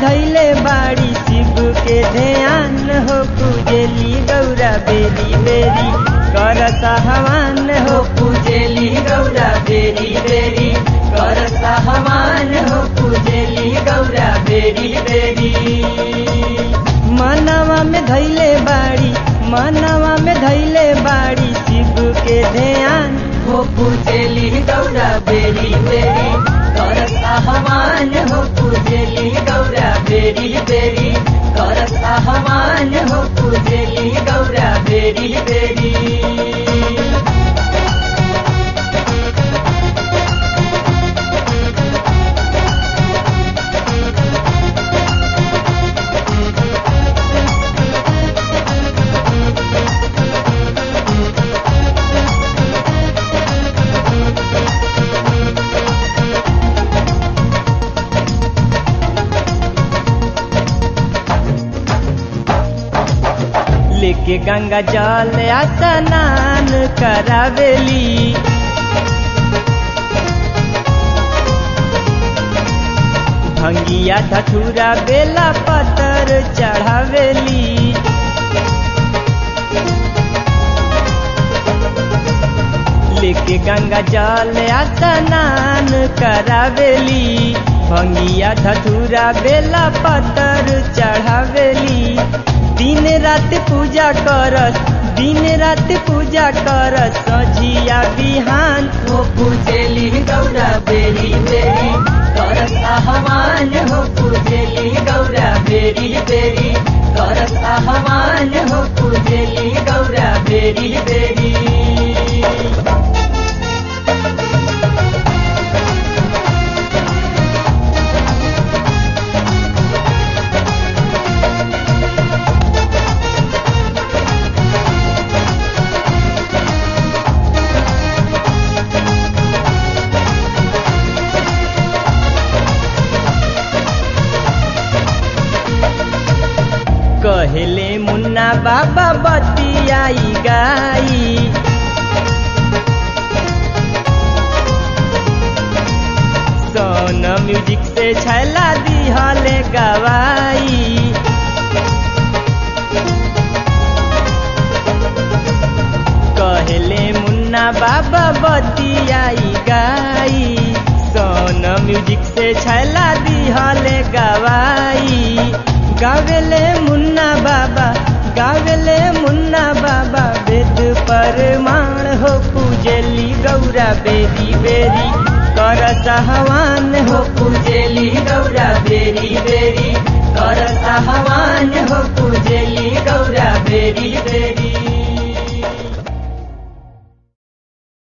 धैले बाड़ी शिव के ध्यान हो पूजेली गौरा बेरी बेरी करत हवान हो पूजेली गौरा बेरी बेरी करत हवान हो पूजेली गौरा बेरी बेरी मनवा में धैले बाड़ी मनवा में धैले बाड़ी शिव के ध्यान हो पूजेली गौरा बेरी बेरी करत आह्वान हो पूजेली गौरा बेरी बेरी करत आह्वान हो पूजेली गौरा बेरी बेरी लेके गंगा जल स्नान करावेली भंगिया धथुरा बेला पतर चढ़ावेली लेके गंगा जल स्नान करावेली भंगिया धथुरा बेला पतर चढ़ावेली दिन रात पूजा करस दिन रात पूजा करस सझिया बिहान हो पूजेली गौरा बेरी बेरी करस आह्वान हो पूजेली गौरा बेरी बेरी करस आह्वान हो पूजेली गौरा बेरी बेरी कहेले मुन्ना बाबा बतियाई गाई सोन म्यूजिक से छैला दिहले गवाई कहेले मुन्ना बाबा बतियाई गाई सोन म्यूजिक से छैला दिहले गवाई गावेले मुन्ना बाबा गावेले मुन्ना बाबा वेद परमाण हो पूजेली गौरा बेरी बेरी कर सहवान हो पूजेली गौरा बेरी बेरी कर सहवान हो पूजेली गौरा बेरी बेरी